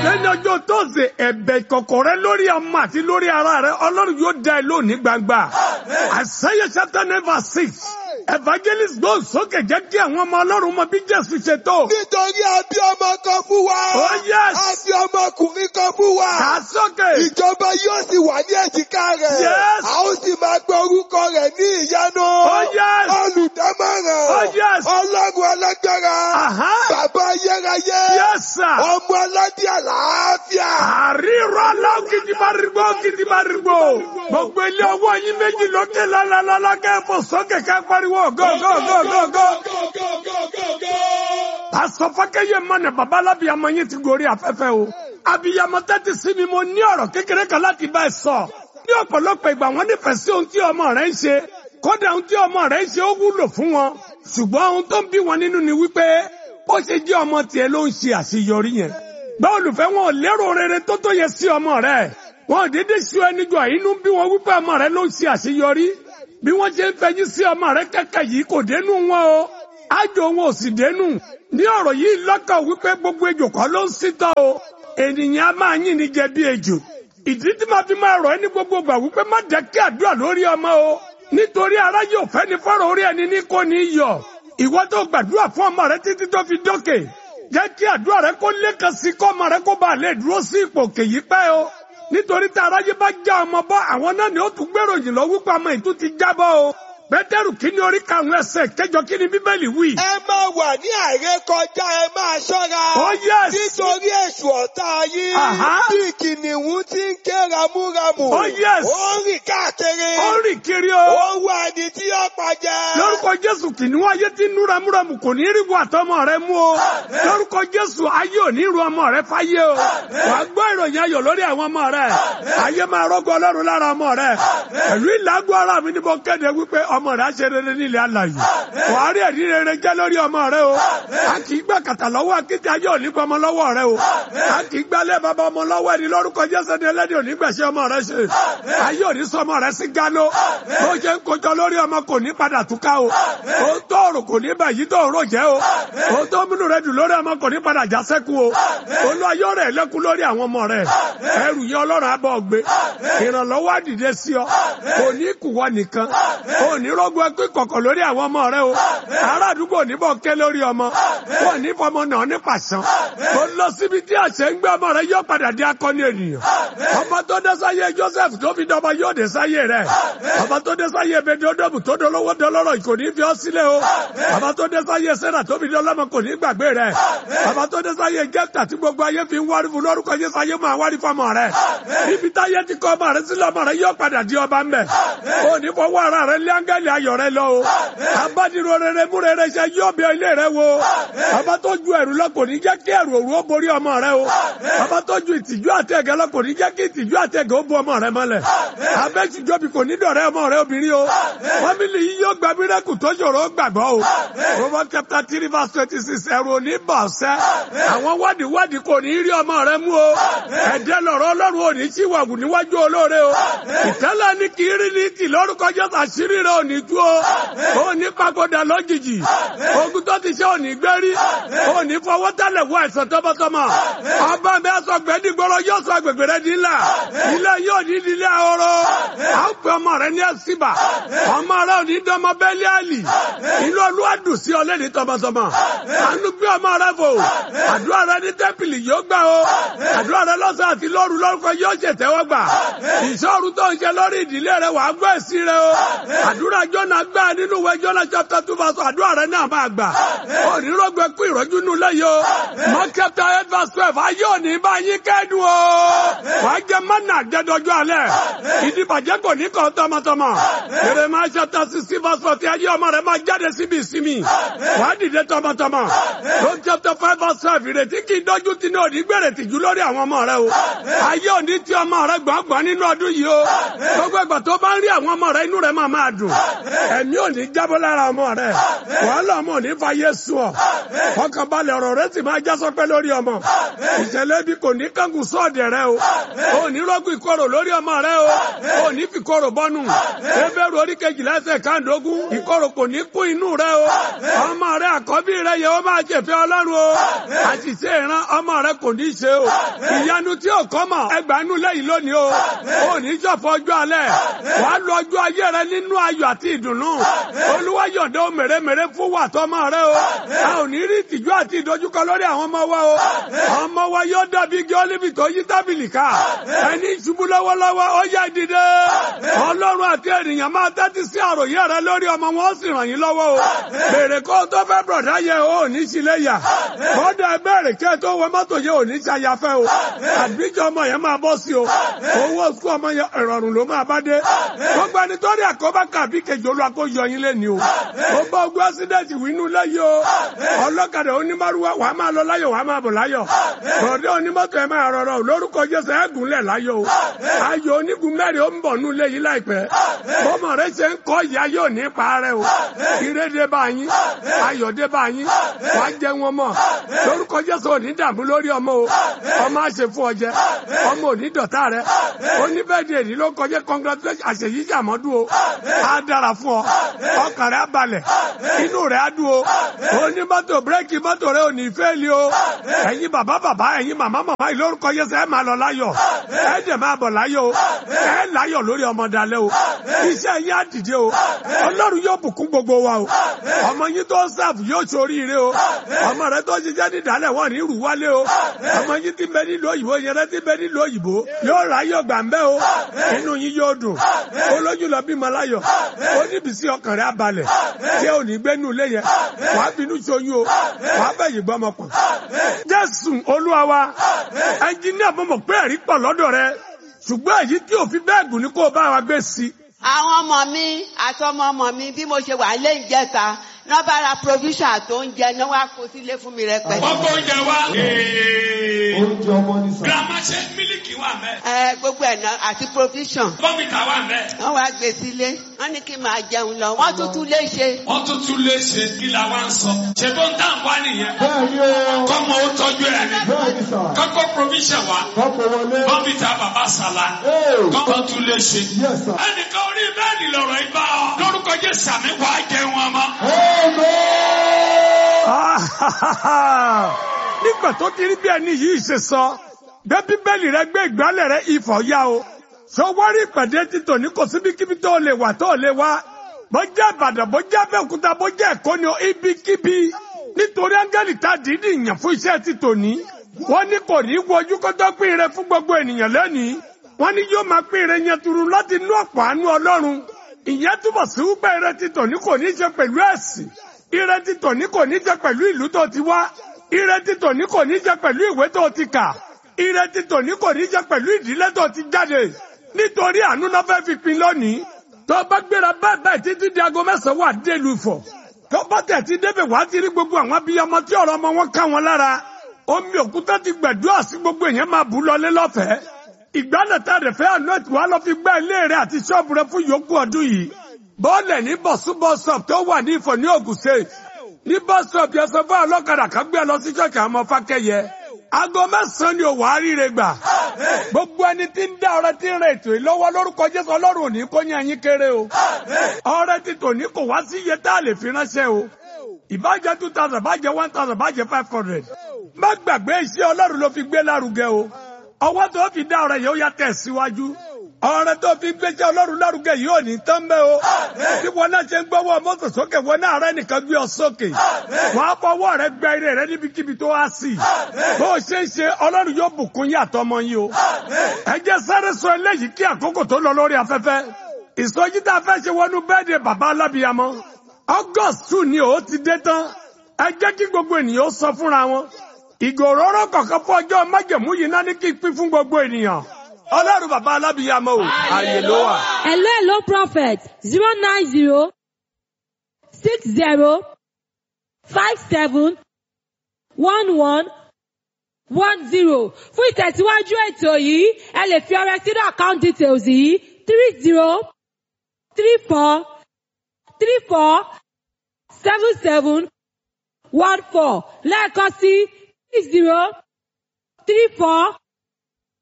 lẹ́yìn ọjọ́ tóòsè ẹ̀bẹ̀ ìkọ̀kọ̀ rẹ lórí ọmọ àti lórí ara rẹ ọlọ́run yóò dá ẹ lónìí gbangba àṣeyẹ chapter number six evangelist gbọ́ sókè jẹ́ kí àwọn ọmọ ọlọ́run mọ bí jésù ṣe tó. nítorí àbí ọmọ kan fún wa. Oh, yes. àbí ọmọkùnrin kan fún wa. kà á sókè. ìjọba yóò sì wà ní èjìká rẹ̀. Yes. a ó sì máa gbọ́ orúkọ rẹ̀ ní ìyanu. Oh, yes. olùdámọ̀ràn. Oh, yes. ọlọ́run alágbára. Aha. bàbá ayérayé. Yes, sir. ọmọ aládé àlàáfíà. àríro aláwọ̀ kìtìmárìgbò kìtìmárìgbò gbogbo ilé ọwọ́ yín méjì lókè lálálálá kẹ́ẹ̀fọ́ sókè kẹ́ pariwo go go go go go. Pásọ Fákẹ́yẹ mọ̀nà bàbá alábìyamọ yín ti gorí afẹ́fẹ́ o. Abiyamọ tẹ́tí sí mi mo ní ọ̀rọ̀ kékeré kan láti bá ẹ sọ. Ní ọ̀pọ̀lọpọ̀ ìgbà wọ́n nífẹ̀ẹ́ sí ohun tí ọmọ rẹ̀ ń ṣe. Kódà ohun tí ọmọ rẹ̀ ń ṣe ó wúlò fún wọn. Ṣùgbọ́n ohun tó ń bí wọn nínú ni wípé ó ṣe jẹ́ ọmọ tiẹ̀ ló ń ṣe àṣeyọrí yẹn. Bá olùfẹ́ wọn ò lérò rere tó tó yẹ sí ọmọ rẹ̀. Wọn ò dédé ṣu ẹni jọ inú bí wọn wípé ọmọ rẹ̀ ló ń ṣe àṣeyọrí. Bí wọ́n ṣe ń fẹ̀yìn sí ọmọ rẹ̀ kẹ́kẹ́ yìí kò dénú wọn o. Ájò wọn ò sì dénú. Ní ọ̀rọ̀ yìí lọ́kàn wípé gbogbo ejò kan ló ń sítọ́ o. Ènìyàn á máa yìn ní jẹ bí ejò. Ìdí tí màá fi máa rọ̀ ẹ́ ní gbogbo ìgbà wípé má jẹ́ kí àdúrà lórí ọmọ o. Nítorí ara yóò fẹ́ ní fọ́rọ̀ orí ẹni ní kò ní yọ. Ìwọ tó gbàdúrà fún ọmọ rẹ títí tó fi dókè. Jẹ́ kí àdúrà rẹ kó lékan sí kọ́ ọmọ rẹ kó bá lè dúró sí ipò kèyí pẹ́ o. Nítorí tí aráyé bá já ọmọ bọ́ àwọn náà ni ó tún gbèròyìn lọ wípé ọmọ ìtú ti jábọ́ o. Pétérù kíní orí karùn-ún ẹsẹ̀ kẹjọ kíní bíbélì wí. ẹ máa wà ní àrékọjá ẹ máa ṣọ́ra. Oh, yes. nítorí èṣù ọ̀tá yín. Aha. bí kìnìún ti ń ké ramúramù. Oh, yes. ó ń rìn káàkiri. Ó ń rìn kiri o. ó ń wá ẹni tí yóò pàjẹ́. lórúkọ jésù kìnìún ayé tí ń nú ramúramù kò ní rí bu àtọmọ rẹ mú o lórúkọ jésù ayé ò ní ru ọmọ rẹ fáyé o wàá gbọ́ ìròyìn ayọ̀ lórí àwọn ọmọ rẹ ayé máa rọ́gbọ́ ọlọ́run lára ọmọ rẹ pẹ̀lú ìlágùn ara mi ni mo kéde wípé ọmọ rẹ á ṣe rere nílẹ̀ alàyè wàá rí ẹ̀rí rere jẹ́ lórí ọmọ rẹ o a kì í gbà kàtà lọ́wọ́ akéde ayé ò ní pọ̀ ọmọ lọ́wọ́ rẹ o a kì í gbálẹ̀ bàbá ọmọ lọ́wọ́ ẹni lórúkọ jésù ni ẹlẹ́dẹ̀ ò ní gbẹ̀ṣẹ̀ ọmọ rẹ ṣe ayé ò ní sọ ọmọ rẹ sí gánó bó ṣe ń kojọ lórí ọmọ kò ní padà túká o ó tó òrò kò ní bẹ̀ yìí tó òrò jẹ́ o ó tó múnú rẹ dùn lórí ọmọ kò ní padà já sẹ́kù o olú ayọ́ rẹ̀ lẹ́kún lórí àwọn ọmọ rẹ̀ ẹrù yẹn ọlọ́run abọ́ gbé ìrànlọ́wọ́ àdìde sí ọ kò ní kùwọ́ nìkan kò ní rọ́gbọ́ ẹkú ìkọ̀kọ̀ lórí àwọn ọmọ rẹ o ará àdúgbò níbọ̀ ké lórí ọmọ kò ní fọmọ náà ní pàṣán kò lọ síbi tí àṣẹ ń gbé ọmọ rẹ yóò padà di akọni ènìyàn ọba tó dé sáyé Joseph tó fi dọba yóò dé sáyé rẹ ọba tó dé sáyé Bẹdọdọbù tó dolówó dọlọ́rọ̀ kò ní fi ọ sílẹ̀ o ọba tó dé sáyé Sẹ́nà tó fi dọlọ́mọ kò ní gbàgbé rẹ ọba tó dé sáyé Jẹ́fítà tí gbogbo ayé fi ń wárí fún lórúkọ Jésù ayé máa wárí fọmọ rẹ ibi táyé ti kọ ọmọ rẹ sílẹ̀ ọmọ rẹ yóò padà di ọba ń bẹ̀ o ní fọwọ́ ara rẹ lé áńgẹ́lì ayọ̀ rẹ lọ o abádìrò rere mú rere ṣe yóò bẹ ilé rẹ wo ọba tó ju ẹ̀rù lọ kò ní jẹ́ kí ẹ̀rù òru ó borí ọmọ rẹ o ọba tó ju ìtìjú àti ẹ̀gẹ́ lọ kò ní jẹ́ kí ìtìjú àti ẹ̀gẹ́ ó bu ọmọ rẹ mọ́lẹ̀ abẹ́tìjọ́bi kò ní dọ̀rẹ́ ọmọ rẹ obìnrin o fámìlì yìí yóò gba mírẹ́kù tó ṣòro ó gbàgbọ́ o Proverbs chapter three verse twenty six ẹ̀rù ò ní bọ̀ ṣẹ́ àwọn wádìí wádìí kò ní rí ọmọ rẹ mú o ẹ̀dẹ́ lọ̀rọ̀ ọlọ́run ò ní tí wàgù níwájú olóore o ìtẹ́lẹ̀ ní kì í rí ní tì lórúkọ Jésù àṣírí rẹ ò ní tú o ò ní pagoda lójijì ogun tó ti ṣe ò ní gbérí ò ní fọwọ́ tẹ́lẹ̀ wọ àìsàn tọmọtọmọ ọba mi aṣọ gbẹdìgbọrọ yóò sọ agbègbè rẹ di ńlá ilé yóò ní ilé ahoro à ń pè ọmọ rẹ ní ẹsìbà ọmọ rẹ ò ní dọmọ bẹ́ẹ̀lì àlì inú olúwa dùn sí ọlẹ́ni tọmọtọmọ àánú gbé ọmọ rẹ fò àdúrà rẹ ní tẹ́pìlì yóò gbà o àdúrà rẹ lọ́sàn àti lóru lórúkọ yóò ṣètẹ́wọ́ gbà ìṣòro tó ń ṣe lórí ìdílé rẹ wàá gbọ́ èsì rẹ o àdúrà jọ́nà gbà nínú ìwé jọ́nà chapter two verse àdúrà rẹ náà máa gbà onírògbé kú ìrọ́jú nù lẹ́yìn o mark chapter eight verse twelve ayé òní bá yín kẹ́dùn o wàá jẹ mọ́nà jẹ́dọ́jú alẹ́ ìdìbàjẹ́ kò ní kàn tọmọtọmọ Jeremiah chapter sixteen verse forty ayé ọmọ rẹ máa jáde síbi ìsinmi wàá dìde tọmọtọmọ Luke chapter five verse twelve ìrètí kì í dọ́jú tí ní òní gbèrè tìjú lórí àwọn ọmọ rẹ o ayé òní tí ọmọ rẹ gbọ̀ngbọ̀n nínú ọdún yìí o gbogbo ìgbà tó bá ń rí àwọn ọmọ rẹ inú rẹ máa máa dùn ẹ̀mí òní jábọ́ lára ọmọ rẹ wàhálà ọmọ òní fàyè sùn ọ ọkàn balẹ̀ ọ̀rọ̀ rẹ sì máa já sọpẹ́ lórí ọmọ ìṣẹ̀lẹ̀ bí kò ní kankan sọ́ọ̀dẹ̀ rẹ o ò ní rọ́gùn ìkorò lórí ọmọ rẹ o ò ní fi korò bọ́nu ebéèrè orí kejìlá ẹsẹ̀ káàdógún ìkorò kò ní kún inú rẹ o ọmọ rẹ àkọ́bí rẹ yẹ ó máa jẹ̀fẹ́ ọlọ́run o àṣìṣe ìran ọmọ rẹ kò ní ṣe o ìyanu tí ò kọ́ mọ̀ ẹgbàánú lẹ́yìn lónìí o ò ní ṣọ̀fọ̀ ọjọ́ alẹ́ wàá lo ọjọ́ ayé rẹ nínú ayọ̀ àti ìdùnnú olúwa yọ̀dọ̀ ó mèremère fún wà tọmọ rẹ o a ò ní rí ìtìjú àti ìdojúkọ lórí àwọn ọmọ wa o ọmọ wa yóò dàbí igi ólífì tó yí tábìlì ká ẹni ìṣubú lọ́wọ́lọ́wọ́ ó yá dìde ọlọ́run àti ènìyàn máa tẹ́tí sí àròyé rẹ lórí ọmọ wọn ó sì ràn yín lọ́wọ́ o bèrè kó o tó fẹ́ bọ̀dá yẹ o ò ní sílé yà bọ́dà bẹ̀rẹ̀ kẹ́ tó wọ mọ́tò yẹ ò ní ṣàyàfẹ́ o àbíjọ ọmọ yẹn máa bọ́ sí o owó sùn ọmọ yẹn ìrọ̀rùn ló máa bá dé gbogbo ẹni tó rí àkóbá kàbí kejì olú àkó yọ yín lẹ́ni o ó bá ogun ẹ́sídẹ̀ntì wínú lẹ́yìn o ọlọ́kadà onímọ̀rúwá wàá máa lọ láyọ̀ wàá máa bọ̀ láyọ̀ bọ̀dé onímọ̀tò ẹ̀ máa rọrọ̀ lórúkọ jésù ẹ̀ gúnlẹ̀ láyọ̀ o ayọ̀ onígun mẹ́rin ó ń bọ̀ nú lẹ́yìn láìpẹ́ bọ́mọ rẹ ṣe ń kọ́ ìyá yóò ní parẹ́ o ire dé bá yín ayọ̀ dé bá yín wàá jẹ wọn mọ̀ lórúkọ jésù ò ní dààmú lórí ọmọ o ọmọ àṣẹ fún ọ jẹ ọmọ ò ní dọ̀tá rẹ oníbẹ̀dì èdè ló kọjá congratulation àṣeyí jàmọ́dún o á dára fún ọ ọkàn rẹ á balẹ̀ inú rẹ á dùn o onímọ́tò bírèkì mọ́tò rẹ ò ní fẹ́ẹ́lì o ẹ̀yin bàbá bàbá ẹ̀yin màmá màmá yìí lórúkọ jésù ẹ máa lọ láyọ̀ ẹ dẹ̀ máa bọ̀ láyọ̀ o ẹ láyọ̀ lórí ọmọ dalẹ̀ o iṣẹ́ yín á dìde o ọlọ́run yóò bùkún gbogbo wa o ọmọ yín tó ń sáàfù yóò ṣoríire o ọmọ rẹ tó ṣiṣẹ́ ní ìdálẹ̀ wọ́n ní ìrù wálé o ọmọ yín ti bẹ nílùú òyìnbó yẹn rẹ ti bẹ nílùú òyìnbó yóò ráyọ̀ gbà ń bẹ́ o inú yín yóò dùn olójú lọ bímọ láyọ̀ ó níbi sí ọkàn rẹ abalẹ̀ tí ò ní gbénú ilé yẹn wàá bínú ṣoyún o wàá bẹ̀yìn gbọ́mọ pọ̀ jésù olúwa wa ẹnjíníà mọ̀mọ́ pé ẹ̀rí pọ̀ lọ́dọ̀ rẹ ṣùgbọ́n èyí tí òfin bẹ́ẹ̀ gùn ní kó o bá wa gbé sí i àwọn ọmọ mi àtọmọ ọmọ mi bí mo ṣe wà lé ìjẹta náà bá ra provision tó ń jẹ náà wá kó sílé fún mi rẹpẹtẹ. Gbogbo oúnjẹ wa. oúnjẹ ọmọ ní sàn. Girama ṣe mílìkì wà mẹ́. ẹ gbogbo ẹ̀ náà àti provision Bọ́mìtà wà mẹ́. wọ́n wá gbé sílé wọ́n ní kí n máa jẹun lọ wọ́n tún tún lé ṣe. Wọ́n tún tún lè ṣe kí la wá ń sọ. Ṣé tó ń tà ń wá nìyẹn? bẹ́ẹ̀ni o Kọ́mọ ó tọ́jú ẹ̀ ni. bẹ́ẹ̀ni sà. Kọ́kọ́ provision wa. kọ́pọ̀ wọlé. Bọ́mìtà bàbá Sàlá. Ee. Kọ́kọ́ tún lè ṣe. Yes, sir. Ẹnìkan orí bẹ́ẹ̀ni lọ̀rọ̀ ibà ọ. Lórúkọ Jésù àmì wà á jẹun ọmọ. nígbà tó ti rí bí ẹni yìí ṣe sọ gbé bíbélì rẹ gbé ìgbálẹ̀ rẹ ifọ̀ yá o sọwọ́rí ìpàdé títò ní kò síbikíbi tó lè wà tó lè wá bó jẹ́ ìbàdàn bó jẹ́ abẹ́òkúta bó jẹ́ ẹ̀kọ́ ni o ibikíbi nítorí áńgẹ́lì tá a dìídì yàn fún iṣẹ́ títò ní wọ́n ní kò ní wojú kó tó pín ire fún gbogbo ènìyàn lẹ́nìí wọ́n ní yóò máa pín ire yẹn turu láti inú ọ̀pọ̀ àánú ọlọ́run ìyẹn túbọ̀ sí wípé ire títò ní kò ní ṣe pẹ̀lú ẹ̀sìn ire títò ní kò ní ṣe pẹ̀lú ìlú tó ti wá ire títò ní kò ní ṣe pẹ̀lú ìwé tó ti kà ire títò ní kò ní ṣe pẹ̀lú ìdílé tó ti jáde nítorí àánú náà fẹ́ fi pin lónìí tó bá gbéra bẹ́ẹ̀ bẹ́ẹ̀ títí di aago mẹ́sàn-án wà délùú Ifọ̀ tó bá tẹ̀ tí débẹ̀ wá ti rí gbogbo àwọn abiyamọ tí ọ̀rọ̀ ọmọ wọn ká wọn lára omi òkúta ti gbẹ̀dúrà sí gbogbo èèyàn máa bù lọlé lọ́fẹ̀ẹ́ ìgbálẹ̀ tá a rẹ̀ fẹ́ àná ètò wa lọ fi gbá ilé rẹ̀ àti ṣọ́ọ̀bù rẹ̀ fún yòókù ọdún yìí bọ́ọ̀lẹ̀ ní bọ̀sú bọ́sọ̀p tó wà ní Ifọ̀ ní Ògùn State ní bọ́sọ̀p yẹn sọ fún ọlọ́kadà kan gbé ẹ lọ sí ṣọ́ọ̀kì àwọn ọmọ fákẹ́yẹ aago mẹ́sàn-án ni òwò àríire gbà gbogbo ẹni tí ń dá ọrẹ tí ń rẹ ètò yìí lọ́wọ́ lórúkọ Jésù Ọlọ́run ò ní kó yín ẹyin kéré o ọrẹ tí tò ní kò wá sí iye tá a lè fi ránṣẹ́ o ìbàjẹ́ two thousand bàjẹ́ one thousand bàjẹ́ five hundred má gbàgbé iṣẹ́ Ọlọ́run ló fi gbé lárugẹ o ọwọ́ tó fi dá ọrẹ yìí ó yá tẹ̀ síwájú ọrẹ tó fi gbéṣẹ́ Ọlọ́run lárugẹ yìí ò ní tán bẹ́ o tí wọn náà ṣe ń gbọ́wọ́ mọ́tò sókè wọn náà rẹ nìkan gbé ọ sókè wọn á fọwọ́ rẹ gbẹ ire rẹ níbikíbi tó wá sí bó o ṣe ń ṣe Ọlọ́run yóò bùkún yín àtọmọ yín o ẹ jẹ́ sáré sọ eléyìí kí àkókò tó lọ lórí afẹ́fẹ́ ìsọjí tá a fẹ́ ṣe wọnú bẹ́ẹ̀dẹ̀ bàbá alábìyamọ August two ni ó ti dé tán ẹ jẹ́ kí gbogbo ènìyàn ó sọ fúnra wọn ìgòròrò kọ̀ọ̀kan fún ọjọ́ májẹ̀mú yìí náà ní kí n pín fún gbogbo ènìyàn ọlọ́run bàbá alábìyamọ o ààyè ló wà. Hello, hello, prophet. Zero nine zero six zero five seven one one one zero. Fún ìtẹ̀síwájú ètò yìí, ẹ lè fi ọrẹ sínú account details yìí three zero three four three four seven seven one four lẹ́ẹ̀kan sí six zero three four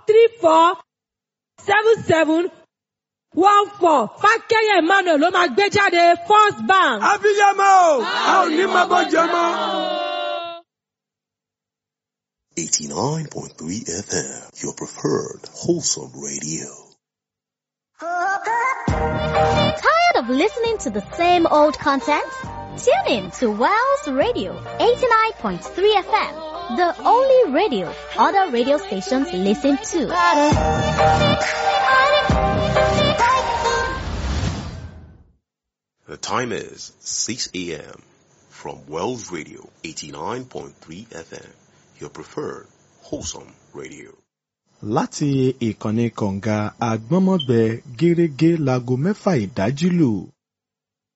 three four seven seven one four fákẹ́yẹ̀ emmanuel ló máa gbé jáde first bank. abiyamọ o a ò ní máa bọ́ jẹ mọ́. 89.3 FM, your preferred wholesome radio. Tired of listening to the same old content? Tune in to Wells Radio 89.3 FM, the only radio other radio stations listen to. The time is 6 a.m. from Wells Radio 89.3 FM, your preferred wholesome radio. láti ìkànnì kọ̀ǹga àgbọ́nmọ́gbẹ gẹ́rẹ́gẹ́ láago mẹ́fà ìdájí lù